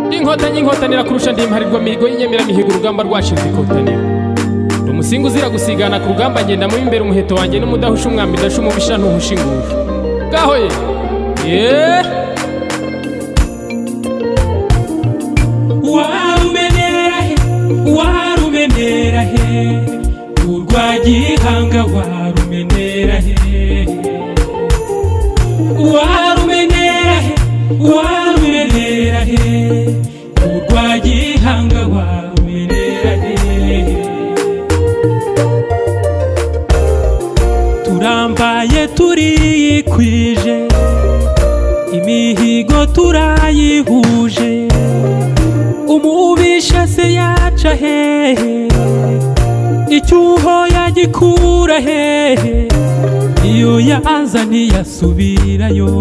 ndi inkotanyi inkotanira kurusha ndi imparirwa mihigo y'inyemeramihigo urugamba rwashinze ikotaniro ndi umusinga uzira gusigana ku rugamba ngenda mu imbere umuheto wanjye n'umudahusha umwami dasha umubisha ntuhusha inguru ngaho ye yeee warumenera he warumenera he urwa gihanga warumenera he warumenera he warumenera he urwa gihanga warumenera he turambaye turiyikwije imihigo turayihuje umubisha se yaca hehe icyuho yagikura hehe iyo yaza ntiyasubirayo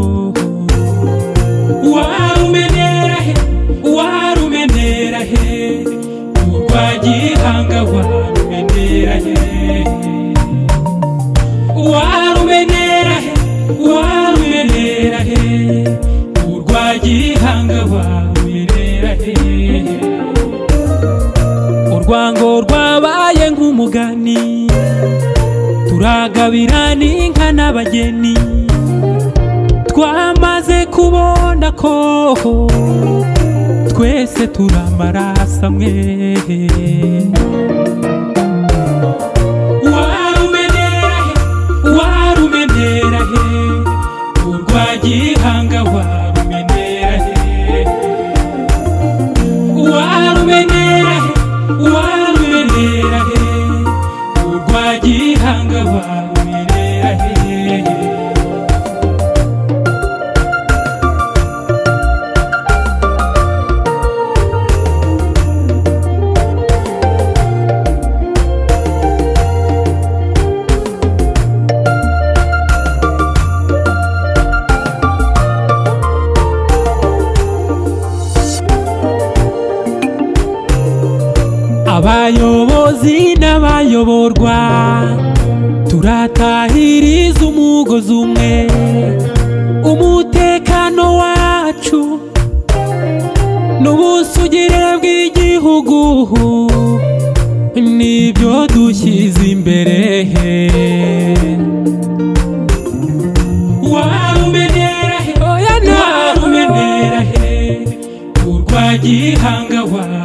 warumenera he warumenera he urwa gihanga warumenera he warumenera he warumenera he urwa gihanga warumenera he urwango rwabaye nk'umugani turagabira n'inka n'abageni twamaze kubona ko twese turi amaraso amwe warumenera he warumenera he urwa gihanga warumenera he warumenera he warumenera he urwa gihanga warumenera he abayobozi n'abayoborwa turatahiriza umugozi umwe umutekano wacu n'ubusugire bw'igihugu nibyo dushyize imbere warumenera he oya narumenera he urwa gihanga wawe